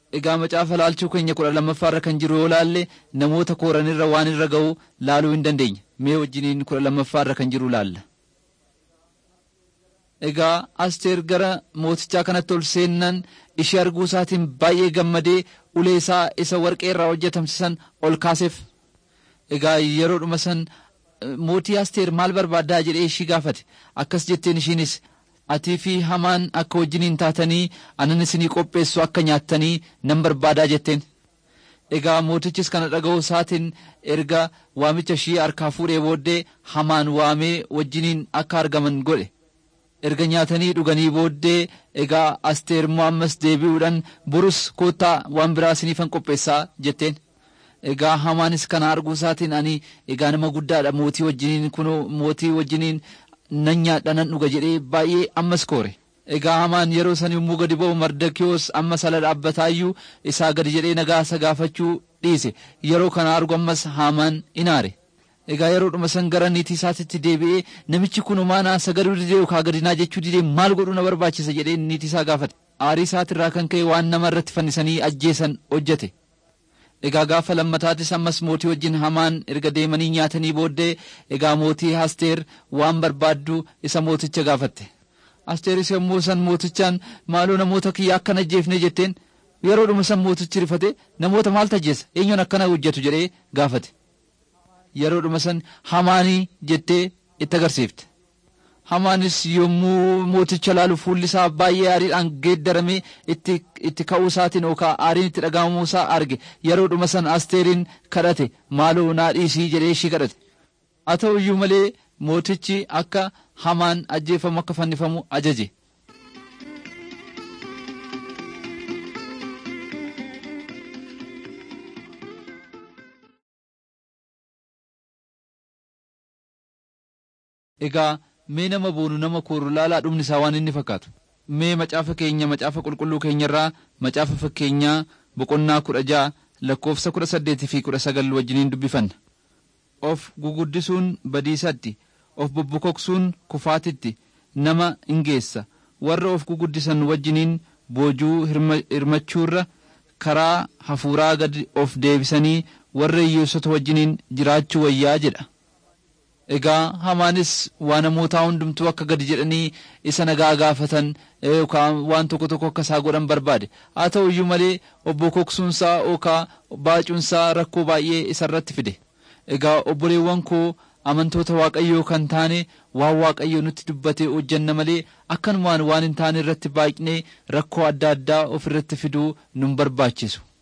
egaa macaafa laalchuu keenya kudha lammaffaarra kan jiru yoo laalle namoota kooranirra waan irra ga'u laaluu hin dandeenya mee wajjiniin kudha lammaffaarra kan jiru laalla. Egaa Asteer gara mootichaa kanatti ol seennan ishee arguu isaatiin baay'ee gammadee ulee isaa isa warqee irraa hojjetamsisan ol kaaseef. Egaa yeroodhuma san mootii Asteer maal barbaaddaa jedhee ishii gaafate akkas jetteen ishiinis atii fi hamaan akka wajjiniin taatanii anan isinii qopheessu akka nyaattanii nan barbaadaa jetteen. Egaa mootichis kana dhaga'uu isaatiin erga waamicha ishii harkaa fuudhee booddee hamaan waamee wajjiniin akka argaman godhe. erga nyaatanii dhuganii booddee egaa asteer immoo ammas deebi'uudhaan burus koottaa waan biraa isiniifan qopheessaa jetteen. Egaa hamaanis kana arguu isaatiin ani egaa nama guddaadha mootii wajjiniin kunoo mootii wajjiniin nan nyaadha nan dhuga jedhee baay'ee ammas koore. Egaa hamaan yeroo san yommuu gadi ba'u Mardakiyoos amma sala dhaabbataayyuu isaa gadi jedhee nagaa isa gaafachuu dhiise yeroo kana argu ammas hamaan inaare. Egaa yeroodhuma san gara niitii isaatitti deebi'ee namichi kun maanaa sagaduu didee yookaan gadinaa jechuu didee maal godhuu na barbaachisa jedhee niitii isaa gaafate. Aarii isaatirraa kan ka'e waan nama irratti fannisanii ajjeesan hojjete. Egaa gaafa lammataatis ammas mootii wajjin hamaan erga deemanii nyaatanii booddee egaa mootii Asteer waan barbaaddu isa mooticha gaafatte. Asteeris yommuu san mootichaan maaloo namoota kiyya akkana ajjeefne jetteen yeroodhuma san mootichi rifate namoota maal tajjeessa eenyuun akkana hojjetu jedhee gaafate. yeroodhuma san hamaanii jettee itti agarsiifte. Hamaanis yommuu mooticha laalu fuulli isaa baay'ee aariidhaan geeddaramee itti, itti ka'uu isaatiin yookaan aariin itti dhagahamuu isaa arge yeroodhuma san asteeriin kadhate maaloo naa dhiisii jedhee ishii kadhate. Haa ta'u iyyuu malee mootichi akka hamaan ajjeefamu akka fannifamu ajaje. Egaa mee nama boonu nama kooru laalaa dhumni isaa waan inni fakkaatu. Mee macaafa keenya macaafa qulqulluu keenyarraa macaafa fakkeenyaa boqonnaa kudha ja'a lakkoofsa kudha saddeetii fi kudha sagal wajjiniin dubbifanna. Of guguddisuun badiisatti, of bobbokoksuun kufaatitti nama in geessa. Warra of guguddisan wajjiniin boojuu hirmachuurra karaa hafuuraa gad of deebisanii warra hiyyeessota wajjiniin jiraachuu wayyaa jedha. Egaa hamaanis waa namootaa hundumtuu akka gadi jedhanii isa nagaa gaafatan yookaan waan tokko tokko akka isaa godhan barbaade. Haa ta'u iyyuu malee obbo Koksuunsaa yookaan baacuunsaa rakkoo baay'ee isarratti fide. Egaa obboleewwan koo amantoota Waaqayyoo kan taane waan Waaqayyoo nutti dubbate hojjanna malee akkanumaan waan hin taane irratti baay'inee rakkoo adda addaa ofirratti fiduu nun barbaachisu.